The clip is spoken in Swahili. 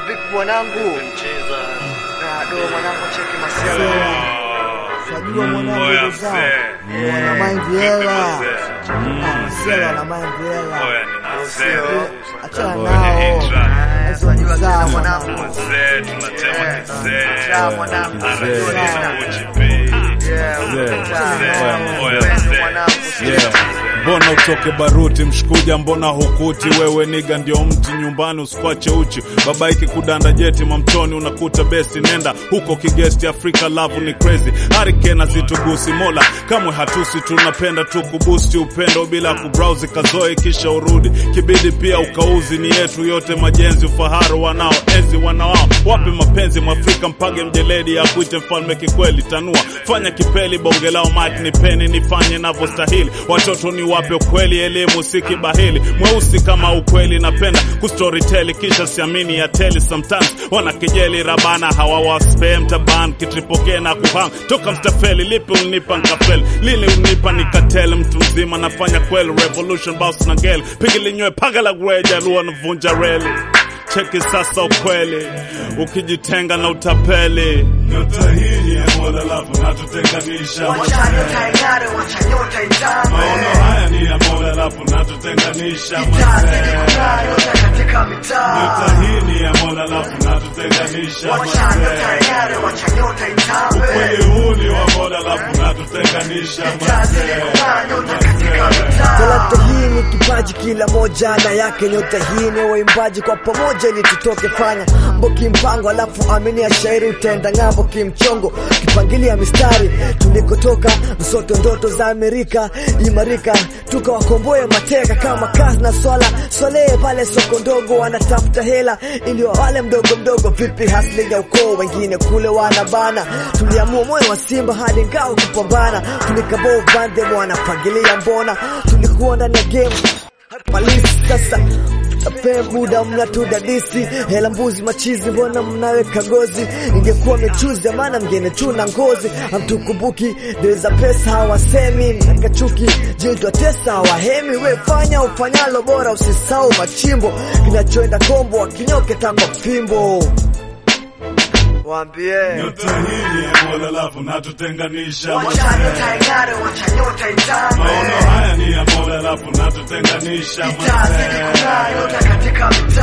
vipi mwanangu? Ah, do mwanangu cheki masiala. Sajua mwanangu ndugu zangu. Wana mind hela. Ah, msela wana mind hela. Achana nao. Hizo ni zao mwanangu. Cha mwanangu. Yeah. Mbona utoke baruti mshikuja, mbona hukuti wewe niga ndio mti nyumbani, usikwache uchi babaiki kudanda jeti mamtoni, unakuta besti nenda huko kigesti. Afrika love ni crazy, harikena zitugusi mola kamwe hatusi, tunapenda tu kubusti upendo bila kubrowse kazoe kisha urudi kibidi pia ukauzi ni yetu yote majenzi ufaharu wanao enzi wanawao wape mapenzi mwafrika mpage mjeledi akuite mfalme kikweli tanua fanya kipeli bonge lao mike ni peni nifanye navyostahili watoto ni wape ukweli elimu si kibahili mweusi kama ukweli napenda kustoryteli kisha siamini ya teli sometimes wana kejeli rabana hawawaspe mtaban kitripokee na kuhang toka mstafeli lipi ulinipa nkafeli lini unipa nikatele mtu mzima nafanya kweli revolution boss na gel pigi linywe paga la gweja lua navunja reli cheki sasa ukweli ukijitenga na utapeli nyota hii ni ya mola lafu natutenganisha maono haya ni ya mola lafu natutenganisha nyota hii ni ya mola lafu natutenganisha ukweli huu ni wa mola lafu natutenganisha Talanta hii ni kipaji, kila moja na yake. Nyota hii ni waimbaji, kwa pamoja ili tutoke. Fanya mboki mpango, alafu amini ya shairi, utaenda ng'ambo kimchongo, kipangilia mistari. Tulikotoka msoto, ndoto za Amerika imarika, tukawakomboe mateka kama kazi na swala swalehe pale soko ndogo, wanatafuta hela ili wale mdogo mdogo. Vipi hasli ya ukoo, wengine kule wanabana. Tuliamua moyo wa simba hadi ngao kupambana, tulikaboo bande wanapangilia mbona tulikuwa ndani ya game palisi sasa Tape muda mnatudadisi hela mbuzi machizi, mbona mnaweka gozi? Ingekuwa mechuzi maana mgene tuna ngozi, hamtukumbuki deza pesa hawasemi nakachuki jitwa tesa hawahemi. We fanya ufanyalo bora, usisau machimbo kinachoenda kombo wakinyoke takwa fimbo Waambie. nyota hii ni ya mola lafu natutenganisha maono haya ni ya mola lafu natutenganisha